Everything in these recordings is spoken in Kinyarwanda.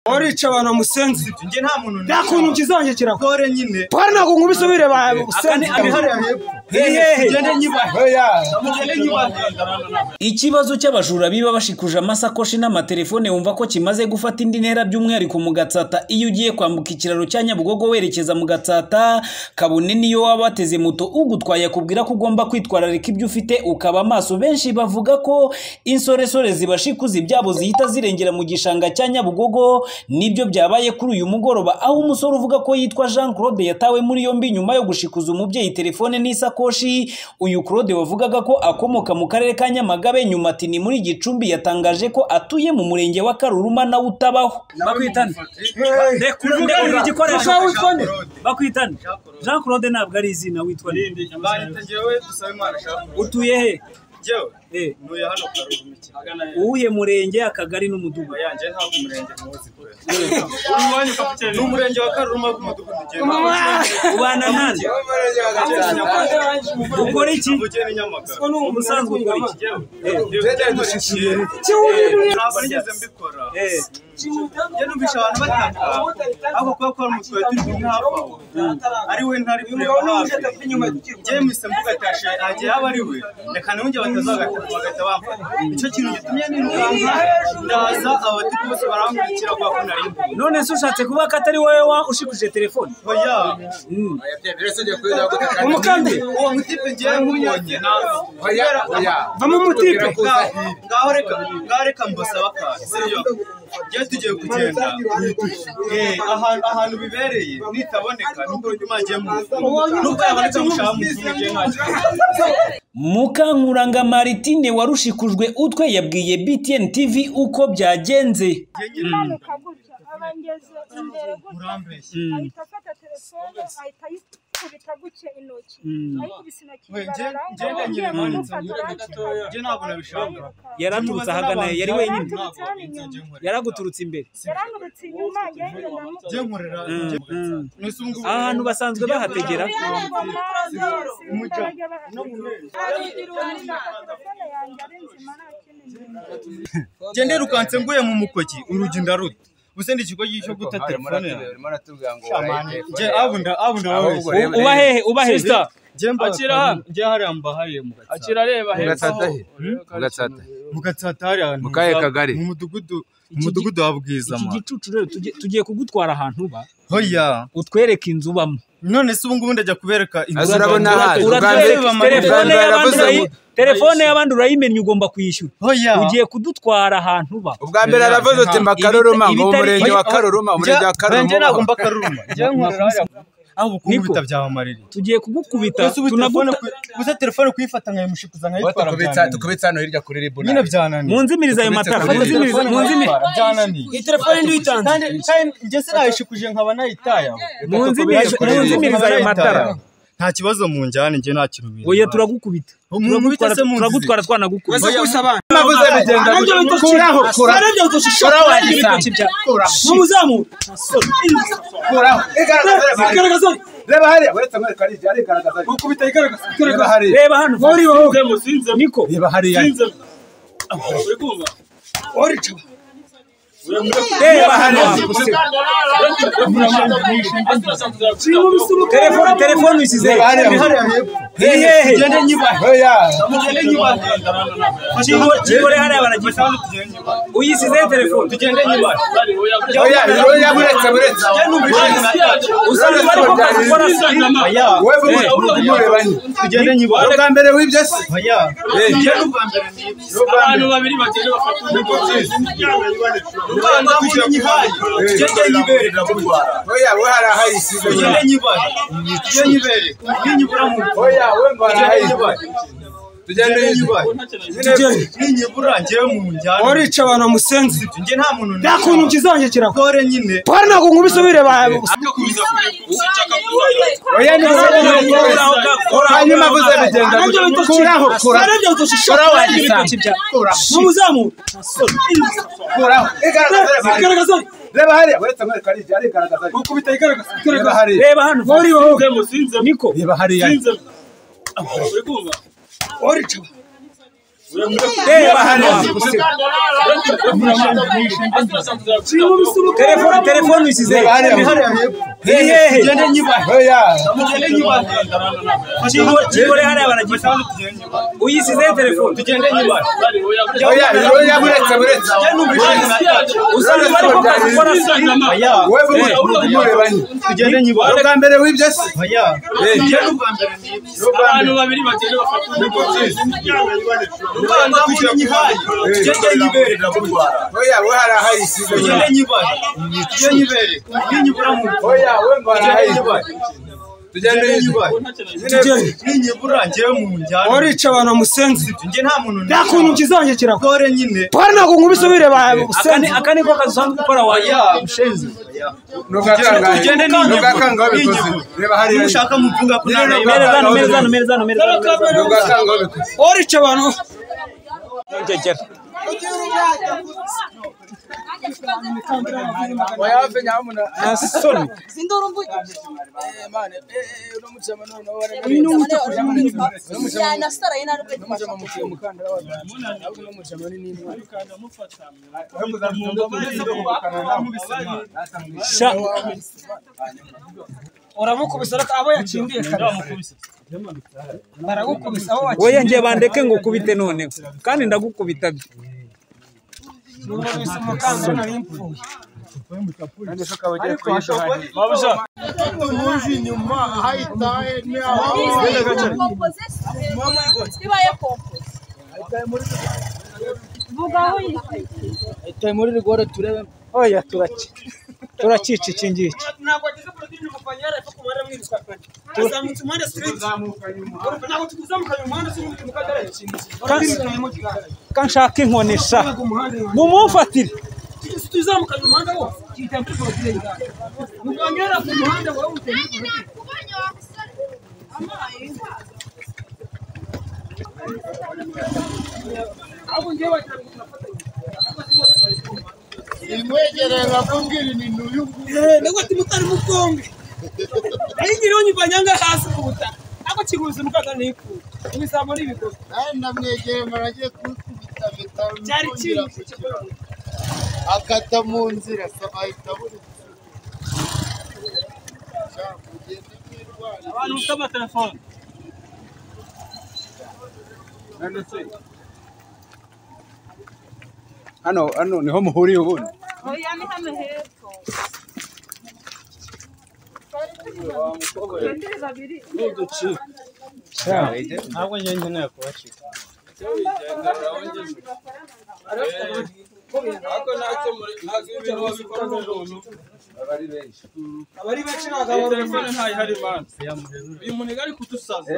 barica abantu bamusenze njye nta muntu nta kuntu kizanjye kirakora kore nyine pora ntabwo nkubisubire aka ni bamusenze amihariye hepfo Hehehe. tugende nyibahe tugende nyibahe Ikibazo cy'abajura biba bashikuje amasakoshi n'amatelefone wumva ko kimaze gufata indi ntera by'umwihariko mu Gatsata iyo ugiye kwambuka ikiraro cya Nyabugogo werekeza mu Gatsata kabone niyo waba wateze moto ugutwaye akubwira ko ugomba kwitwararika ibyo ufite ukaba maso benshi bavuga ko insoresore zibashikuza ibyabo zihita zirengera mu gishanga cya Nyabugogo nibyo byabaye kuri uyu mugoroba aho umusore uvuga ko yitwa Jean Claude yatawe muri yombi nyuma yo gushikuza umubyeyi telefone n'isakoshi uyu Claude wavugaga ko akomoka mu karere ka Nyamagabe nyuma ati ni muri Gicumbi yatangaje ko atuye mu murenge wa Karuruma nawe utabaho bakwitane Reka ndekurangira igikoresho ushaka witone? bakwitane Jean Claude ntabwo ari izina witwa nde mbanita njyewe dusabe imana shaka utuye he njyewe Eh, ntuye hano karuhumiki uwuhe murenge akagari n'umudugudu yanjye ntabwo umurenge muzi kure uri iwanyu kapitene ni umurenge wa karuruma bw'umudugudu ugenda ubana nande ukora iki ugenda inyamagana Ni ubusanzwe ukora iki ntabwo nigeze mbikora Eh, njye numvise abantu bataka ariko kuba kwa mutwe turi kumwe hafi aho ari we ntari kureba hafi njyewe mpise mvuga ati ashe hagiye haba ari we reka nibunge batazagata bagahita bamfata nicyo kintu gitumye nirukanka ndaza abatuku bose barankurikira kubera ko nari mbi none se ushatse kuvuga ko atari wowe wa ushikuje telefone oya umukande uwo mutipe ngewe nkubonye nawe vamo umutipe ngaho reka ngaho reka mbasaba akazi seriyo njyewe tugiye kugenda Eh, ahantu ahantu bibereye nitaboneka nubwo urujya umangiye mu mufuka nubwo yaboneka mushaka mu mufuka njyewe nta kibazo mukankuranga maritine warushikujwe utwe yabwiye btn tv uko byagenze imanuka gutya aba ngeze imbere gutya ahita afata telefone ahita ayikubita gutya intoki ayikubise intoki bararanga ngenda ugiye nyine manitse kumufata arancika njye ntabwo nabishaka yaraturutse ahagana yari wenyine yaraturutse hano inyuma yaraguturutse imbere yarangurutse inyuma ngenda njye nkorera n'isi ubu ngubu aha hantu basanzwe bahategera njye ndirukanse nguye mu mukoki urugi ndaruta ubuse ndi ikigo cyo guta telefone yawe njye abunda abunda wowe U- uba hehe uba hehe sita njye Akira mbakira hano. njye hariya mbahariye mu gatsata kirareba Mugatsata he? Mugatsata. mu gatsata hariya hantu Mu kahe za- kagari? mu mudugudu mu gi- mudugudu wa bwizama iki gicucu rero tugiye- tugiye kugutwara ahantu uba hoya utwereke inzu ubamo none se ubu ngubu ndajya kubereka inzu urabona zanjye. ahandi. Urareba uratwereka Uganda- amarira. telefone Uganda y'abandi yaravuze urayi- ngo- telefone y'abandi urayimenya ugomba kwishyura hoya ugiye kudutwara ahantu uba ubwa mbere aravuze uti mba karuruma ngo Ibitari- umurenge wa Oya, karuruma umurenge Njye- wa njye ntabwo karuruma mba karuruma njye nkorera hariya aho ubukungu Niko. bitabyamamarira tugiye kugukubita Gusa ubu telefone ku- tunaguta gusa telefone kuyifata nkayimushikuza nkayitwara Tukubitsa- byananiye. tukubitsa hano hirya kuri ribuna nyine byananiye munzimiriza ayo matara Fata munzimiriza Telefone munzimiriza nkayitwara, byananiye iyi telefone ndi uyitanze kandi kandi njye sinayishikuje nkaba nayitaye aho. munzimiriza munzimiriza ayo matara nta kibazo mu njyane njye nta kintu biri oya turagukubita Mumukubite se munzi. turagutwara twanagukubita wese kubisa abantu navuze bigenda arabyo gutya. bitoki arabyo bitoki Kuraho arabyo bitoki bya n'umuzamu Kuraho. Igaragaza reba hariya. igaragaza Reba hariya, uretse amwereka hariya, arigaragaza hariya. ukubita igaragaza Reba igaragaza hariya. reba hano niko Reba hariya. orica reba hano telefone telefone uyisize Reba hariya. hehehe Oya. kigore hariya baragifite uyisize telefone Oya, oya, uretse, uretse. usanga bari ko kazi ukora Wewe umwe, umureba nyine. Ni ubwa mbere w'ibyo se? Eh, abantu babiri bagenda bafata undi oya, we hariya hayisize nyine. Oya, nyibura we ngo hariya hayisize. Tugende uyisize. Nyine- mu njyane orica abantu bamusenze njye nta muntu nta kuntu kizanjye kirakora kore nyine pora ntabwo nkubisubire bamusenze Oya, ni wowe umurenge wese. Hanyuma avuze bigenda arabyo gutya. bitoki Kuraho, kuraho. arabyo bitoki Kuraho, arabyo bitoki bya n'umuzamu Kuraho. Igaragaza reba hariya. igaragaza Reba hariya, uretse amwereka hariya, arigaragaza hariya. ukubita igaragaza Reba igaragaza hariya. reba hano niko Reba hariya. orica reba hano telefone telefone uyishyize Reba hariya. hehe Tugende nyibara. Oya. Tugende nyibara. kigore hariya baragisa uyishyize telefone Tugende nyibara. Oya, oya, buretse, buretse. usanga bari kukazi ukora Oya. Wowe vuba umurundi murebanye. Tugende nyibara. Ubwa mbere w'ibyo se? Oya. Tugende ubwa mbere n'ibyo. abantu babiri bagenda bafata Rubanda tugende nyibara. Tugende nyibere. Oya, wowe hari ahayisize. Tugende nyibara. Tugende nyibere. Ninyibura mu Oya, wowe ngo hari Tugende ahayisize. nyibara. Tugende nyibara. tugende Ninyibura njyewe mu njyana. warica abantu musenzi Njye nta muntu nta kuntu ukizanjye kirako Kore nyine. pora ntabwo nkubisubire akane bamusenzi akane ko kazi usanzwe ukora wayo Oya, ushenze. Oya. Ntugakangahe. Tugende n'inyuma. Ntugakangahe wabikoze. Reba hariya. Nushaka mvuga ko nta Nyine nayo- merezano merezano merezano merezano Ntugakangahe wabikoze. warica abantu cecera nasoni sha uramukubisa ariko abo yakindiye kare baragukubisa abo wakindiye weya ngiye bandeke ngo ukubite noneho kandi ndagukubita numvise umukandara nari mpfuye oya turaki turakica iki ngiki ntabwo wageze politiki mu kuvanya yarapfa ku muhanda mwiruka kane turazamuka umuhanda siriti ntabwo tuzamuka mu muhanda siriti mu kagare ko nshaka inkoni sha mumumfatire tuzamuka mu muhanda wose kihita muri politiki mu kuvanya yarapfa ku muhanda wowe utari ahubwo ngewe wagira ngo turafatanya ntabwo timutari mukombe nayo nyiriho nyivanyanga hasi ku butaka ntabwo kiguzi mu kagare n'ipfuye ibisambo n'ibigori namwegeye muragiye kumukubita mpita cyari mukundira kibi ku kibuga. akata mu nzira saba ahita abura abantu bafite amatelefone Hano, hano niho muhuriye ubundi. oya ni hano hepfo Turi babiri. Ntabwo njye nkeneye kubacika. abari benshi ntabwo abo telefone ntayo ihari mana uyu munega ari kudusaza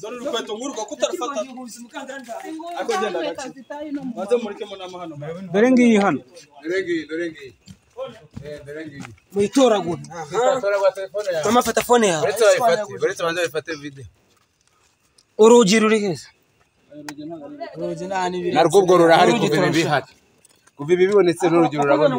dore urukweto ngurwa kutarufata ariko genda gake maze murikemo n'amahano dore ngiyi hano Dore ngiyi, dore ngiyi. Eh, dore ngiyi. muyitoragura Tora kwa telefone yawe. mama fata fone yawe Uretse bayifate, uretse banze bayifate video. urugi ruri heza urugi nta n'ibiri narwo ubwo rurahari kuva ibi bihari kuva ibi bibonetse n'urugero rurabona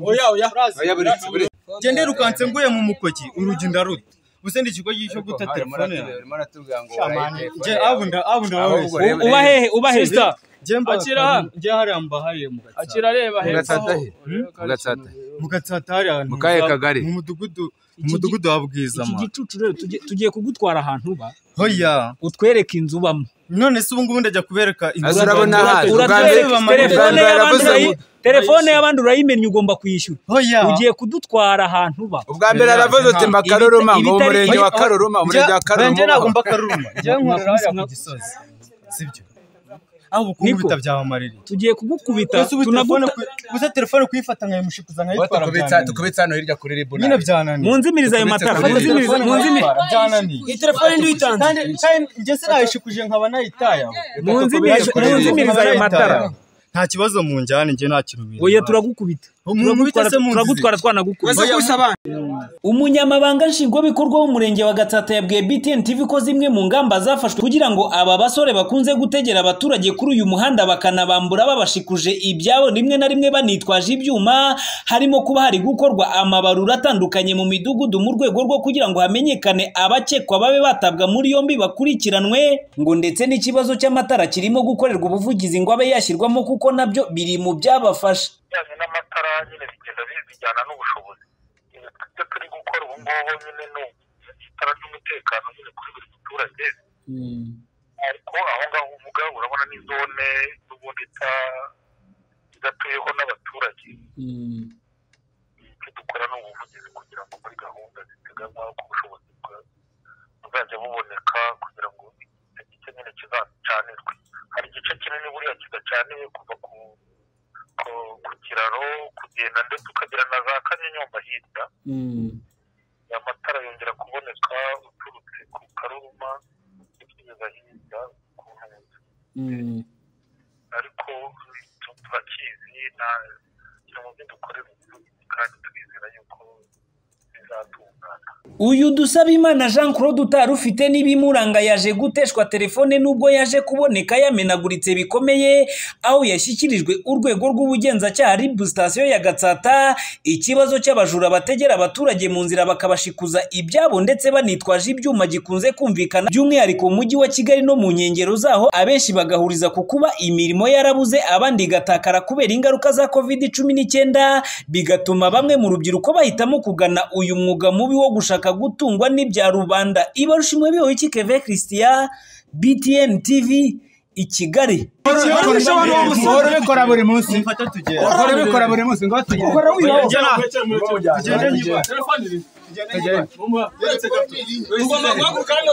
oya oya oya buretse buretse Jende rukanse nguye mu mukoki urugi ndaruta. Buse ndi ikigo cyo guta telefone yawe. urimo aratubwira ngo waraye Je abunda abunda wawe. ahubwo reba uba hehe uba hehe Sister, Je mba Akira hano. je hari amba hari mu gatsata. akira areba hepfo mugatsatahe mugatsatahe Mu gatsata hari ahantu. Mu kahe kagari? Mu mudugudu mu mudugudu wabwiza iki ma. gicucu rero tugiye- tugiye kugutwara ahantu uba Hoya. utwereke inzu ubamo None se ubu ngubu ndajya kubereka inzu. Azi urabona hano ubwa mbere Uratwereka mama, ubwa telefone mbere y'abandi yaravuze ngo urayi- telefone y'abandi urayimenya ugomba kwishyura Hoya. ugiye kudutwara ahantu uba ubwa mbere yaravuze uti mba karoruma ngo mu ibitari- murenge wa karoruma umurenge wa karoruma Njye ntabwo ubaho. mba karuruma. Je nkorera hariya ku gisozi. Sibyo. Aho ubukungu Niko. bitabyamamarira. tugiye kugukubita Gusa ubu telefone tunaguta- ku- gusa telefone kuyifata nkayumushikuza Uwo nkayitwara. tukubitsa byananiye. tukubitsa hano hirya kuri ribuna Nyine byananiye. mu nzimiriza ayo matara mu nzimiriza mu nzimiriza byananiye. iyi telefone ndi uyitanze kandi kandi njye sinayishikuje nkaba nayitaya mu nzimiriza mu nzimiriza ayo matara nta kibazo mu njyane njye nta kintu bintu oya turagukubita Munkubite se munzize. turagutwara twanagukubita wese kubisa abana umunyamabanga nshingwabikorwa w'umurenge wa gatsata yabwiye btn tv ko zimwe mu ngamba zafashwe kugira ngo aba basore bakunze gutegera abaturage kuri uyu muhanda bakanabambura babashikuje ibyabo rimwe na rimwe banitwaje ibyuma harimo kuba hari gukorwa amabarura atandukanye mu midugudu mu rwego rwo kugira ngo hamenyekane abakekwa babe batabwa muri yombi bakurikiranwe ngo ndetse n'ikibazo cy'amatara kirimo gukorerwa ubuvugizi ngo abe yashyirwamo kuko nabyo biri mu byabafasha bijyanye n'amatara nyine bigenda bi- bijyana n'ubushobozi Ibi tujya turi gukora ubu ngubu nyine ni itara ry'umutekano nyine kuri buri muturage ariko aho ngaho uvuga urabona ni zone n'ubundi ita- idatuyeho n'abaturage icyo dukora ni ubuvugizi kugira ngo muri gahunda ziteganywa ku bushobozi bwa- buzajya buboneka kugira ngo igice nyine kizacanirwe hari igice kinini buriya kidacaniwe kuva ku ku- ku kiraro kugenda ndetse ukagira na za kanyenyomba hirya amatara yongera kuboneka uturutse ku karuruma ukigeza hirya ku nkombe ariko icyo turakizi nta kiri mu byo dukorera ubuvugizi kandi twizera yuko bizatungana uyu Dusabimana Jean Claude utari ufite n'ibimuranga yaje guteshwa telefone nubwo yaje kuboneka yamenaguritse bikomeye aho yashyikirijwe urwego rw'ubugenzacyaha RIB sitasiyo ya Gatsata ikibazo cy'abajura bategera abaturage mu nzira bakabashikuza ibyabo ndetse banitwaje ibyuma gikunze kumvikana by'umwihariko mu mujyi wa Kigali no mu nkengero zaho abenshi bagahuriza ku kuba imirimo yarabuze abandi igatakara kubera ingaruka za covid cumi n'icyenda bigatuma bamwe mu rubyiruko bahitamo kugana uyu mwuga mubi wo gushaka gutungwa n'ibya rubanda ibarushimwe bihoye iki keve christian btn tv i kigali Uhora ubikora buri munsi mfata tugenda uhora ubikora buri munsi ngo tugende telefone iri tugende ugomba guhaguruka hano